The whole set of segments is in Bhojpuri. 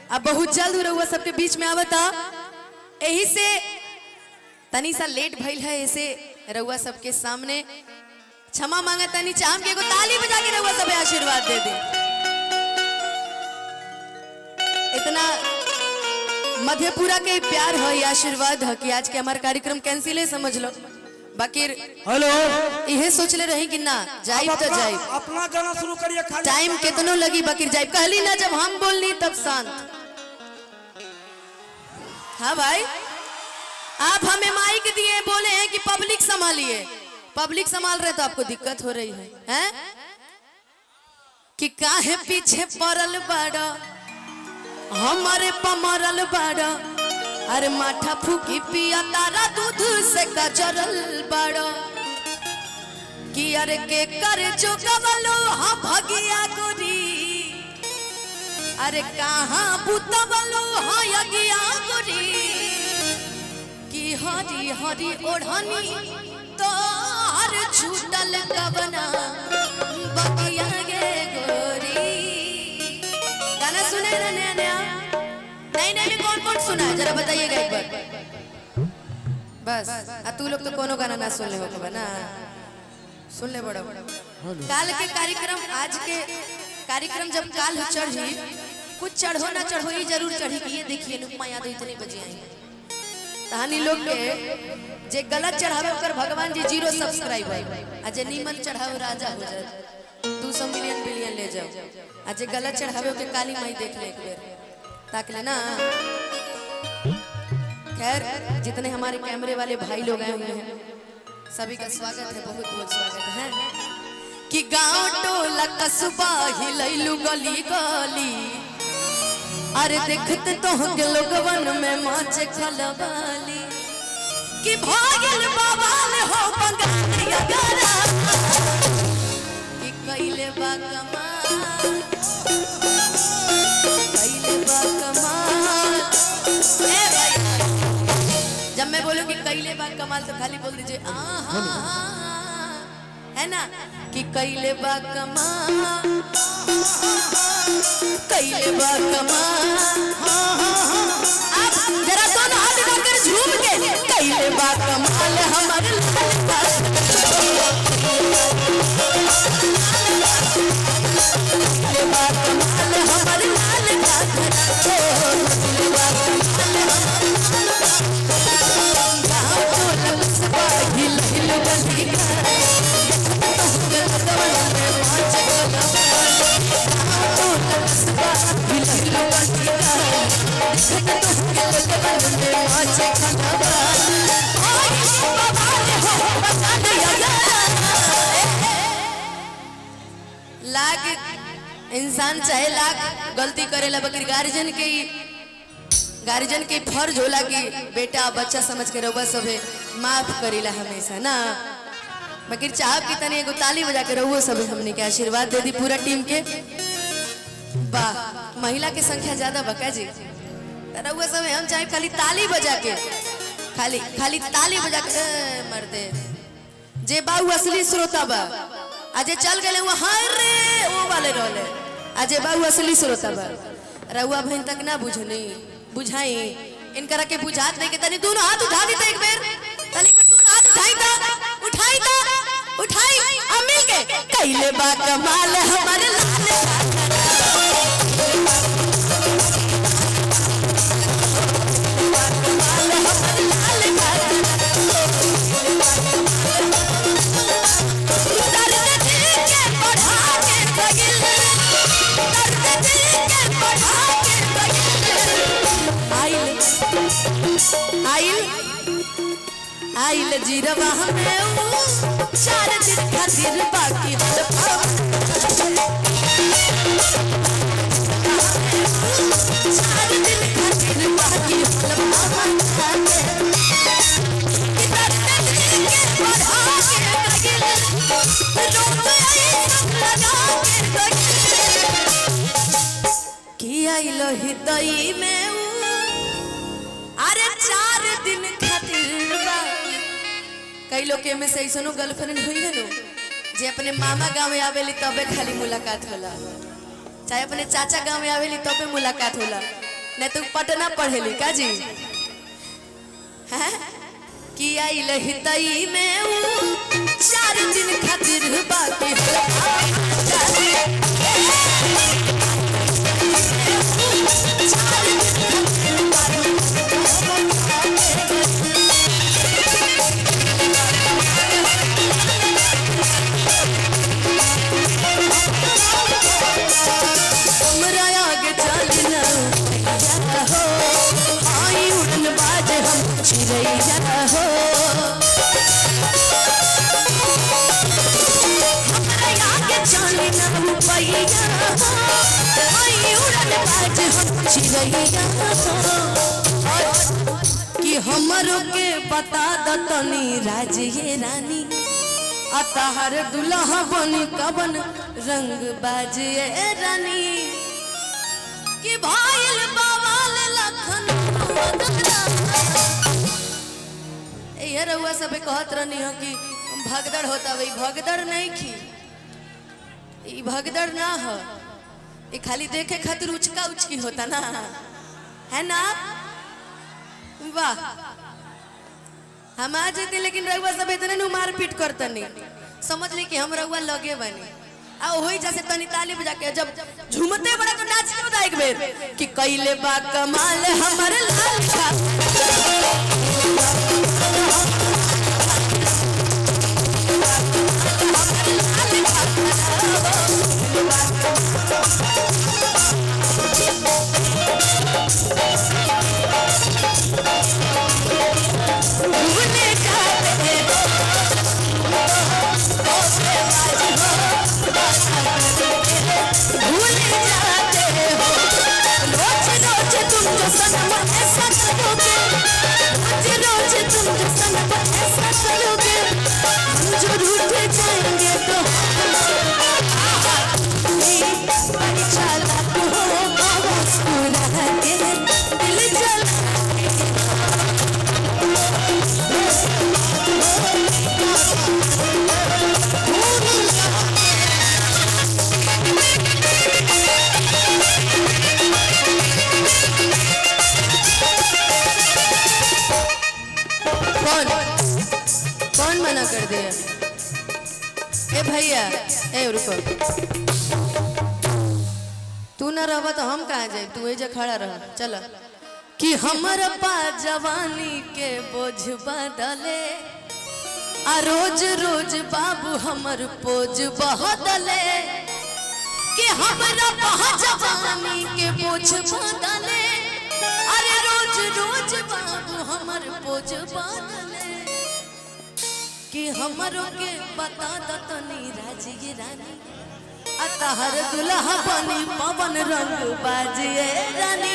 अब बहुत जल्द रहुआ सबके बीच में आवता यही से तनी सा लेट भइल है ऐसे रहुआ सबके सामने क्षमा मांगा तनी चाहम के एगो ताली बजा के रहुआ सबे आशीर्वाद दे दे इतना मधेपुरा के प्यार है ये आशीर्वाद है कि आज के हमारा कार्यक्रम कैंसिल है समझ लो बाकी हेलो इहे सोचले रही कि ना जाइब तो अपना, जाइब अपना गाना शुरू करिए खाली टाइम कितनो लगी बाकी जाइब कहली ना जब हम बोलनी तब शांत हाँ भाई आप हमें माइक दिए बोले हैं कि पब्लिक संभालिए पब्लिक संभाल रहे तो आपको दिक्कत हो रही है हैं कि काहे पीछे पड़ल बड़ा हमारे पमरल बड़ा अरे माठा फूकी पिया तारा दूध से कचरल बड़ा कि अरे के कर जो कवलो हाँ भगिया गोरी अरे कहाँ बुतवलो हाँ यगिया गोरी कि हरी हरी ओढ़नी तो हर छूटल कबना बगिया गे गोरी गाना सुने ना नया नया नहीं नहीं में कौन कौन सुना है जरा बताइएगा एक बार बस आ तू लोग तो कोनो गाना ना सुन ले हो ना सुन ले बड़ा काल के कार्यक्रम आज के कार्यक्रम जब काल हो चढ़ी कुछ चढ़ो ना चढ़ो ये जरूर चढ़ी कि ये देखिए नुकमा यादव इतने बजे आई कहानी लोग के जे गलत चढ़ावे ओकर भगवान जी जीरो सब्सक्राइब है आ जे नीमन चढ़ावे राजा हो जाए दू सौ मिलियन बिलियन ले जाओ आ जे गलत चढ़ावे ओके काली माई देख ले एक बेर ताक ले ना खैर जितने हमारे कैमरे वाले भाई लोग आए हुए हैं सभी का स्वागत है बहुत बहुत स्वागत है कि गांव टोला कस्बा हिलैलू गली गली अरे देखते तो के लोगवन में माचे खलबाली कि भागल बाबा ने हो बंगालिया गारा कि कैले बा कमाल कैले बा कमाल ए भाई जब मैं बोलूं कि कैले बा कमाल तो खाली बोल दीजिए आहा है ना कि कैले बा कमाल कैले बा कमाल आप जरा दोनों हाथ उठाकर झूम के कैले बा कमाल हमर लाल बा कैले बा कमाल हमर लाल बा कैले बा कमाल गाँव टोला कस्बा हिल हिल गली लाख इंसान चाहे लाख गलती करेला बकर गार्जियन के ही गार्जियन के फर्ज होला कि बेटा बच्चा समझ के रहुआ सभे माफ करेला हमेशा ना मगर चाहब की तनी एगो ताली बजा के रहुओ सभे हमने के आशीर्वाद दे दी पूरा टीम के वाह महिला की संख्या ज्यादा बका जी त रहुआ सभे हम चाहे खाली ताली बजा के खाली खाली ताली बजा के ए, मर्दे जे बाऊ असली श्रोता बा अजे चल गए वो हाय रे वो वाले रहले अजे बाऊ असली श्रोता बा रहुआ बहन तक ना बुझनी बुझाई इनकरा के बुझात नहीं के तनी दोनों हाथ उठा दी एक बेर तनी एक बेर दोनों हाथ उठाई ता उठाई ता उठाई अब मिल के कैले बा कमाल हमारे लाल कमाल हमारे लाल दर्द दिल के बढ़ा के बगिल दर्द दिल के बढ़ा के बगिल आइल आइल आइल जीरवा हमें ऊ चार दिन खातिर बाकी हल चार दिन खातिर बाकी हल कि दर्द दिल के बढ़ा के बगिल रोक आई सब लगा के बगिल कि आइलो हृदय में ऊ अरे चार दिन खातिर बाकी कई लोग के में से ऐसनो गर्लफ्रेंड हुई है नो जे अपने मामा गांव में आवेली तबे खाली मुलाकात होला चाहे अपने चाचा गांव में आवेली तबे मुलाकात होला नहीं तो पटना पढ़ेली का जी हैं कि आई लहितई में ऊ चार दिन खातिर बाकी हो हमरा आगे चलना हो आई उड़न बाज हम चिड़ैया हो हमरा आगे चलना पैया हो आई उड़न बाज हम चिड़ैया हो कि हमरो के बता दतनी राज ये रानी अतहर दुल्हा बनी कबन रंग बाजे रानी कि भाईल बावाल लखन ये रउआ सब कहत रहनी हो कि भगदड़ होता वही भगदड़ नहीं खी ई भगदड़ ना हो ये खाली देखे खातिर उचका उचकी होता ना है ना वाह हम आ जेते लेकिन रउआ सब इतने नु मार पीट करतनी समझ ली कि हम रउआ लगे बनी आ होई जैसे तनी ताली बजा के जब झूमते बड़ा तो नाच के बता एक बेर कि कइले बा कमाल हमर लाल का भूले जाते हो भूले जाते हो रोज रोज तुम जो सनम ऐसा करोगे रोज रोज तुम जो सनम ऐसा करोगे हम जो रूठ जाएंगे तो बड़ी चालाक हो मुस्कुरा के दिल जला कौन कौन मना कर दिया ए भैया ए रुको तू ना रह तो हम कहाँ जाए तू एजा खड़ा रह चल कि हमर पा जवानी के बोझ बदले आ रोज रोज बाबू हमर पोज बहदले कि हमरा पा जवानी के बोझ बदले अरे रोज रोज बाबू हमर पोज बदले कि हमरो के बता दतनी राजी रानी अतहर दुल्हा बनी पवन रंग बाजिए रानी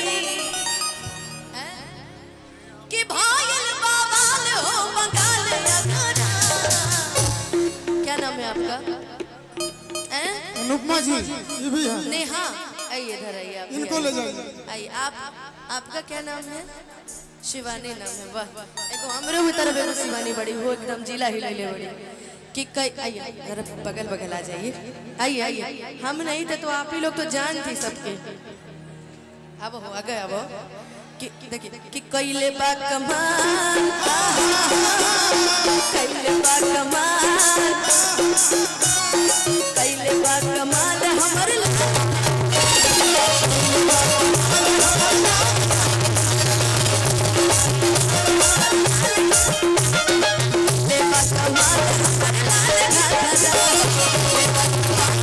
कि भाईल बाबाल हो बंगाल अगरा क्या नाम है आपका हैं? अनुपमा जी ये भी है नेहा आइए इधर आइए आप भी इनको ले आइए। जाइए आइए आप आपका क्या नाम है शिवानी नाम है वाह एगो हमरे भी तरफ एगो शिवानी बड़ी हो एकदम जिला हिलैले बड़ी कि कई आइए जरा बगल बगल आ जाइए आइए आइए हम नहीं थे तो आप ही लोग तो जान थी सबके अब हो आ गए अब हो। कि देखिए कि कैले बा कमाल कैले बा कमाल कैले बा कमाल हमर ला- ले बा कमाल हमर लाल घाघरा।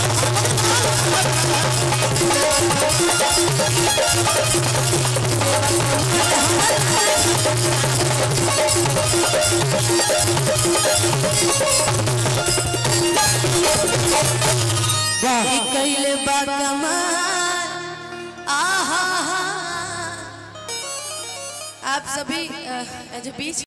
वाह ई कैले बा कमाल आहा हा आप सभी अ, जो बीच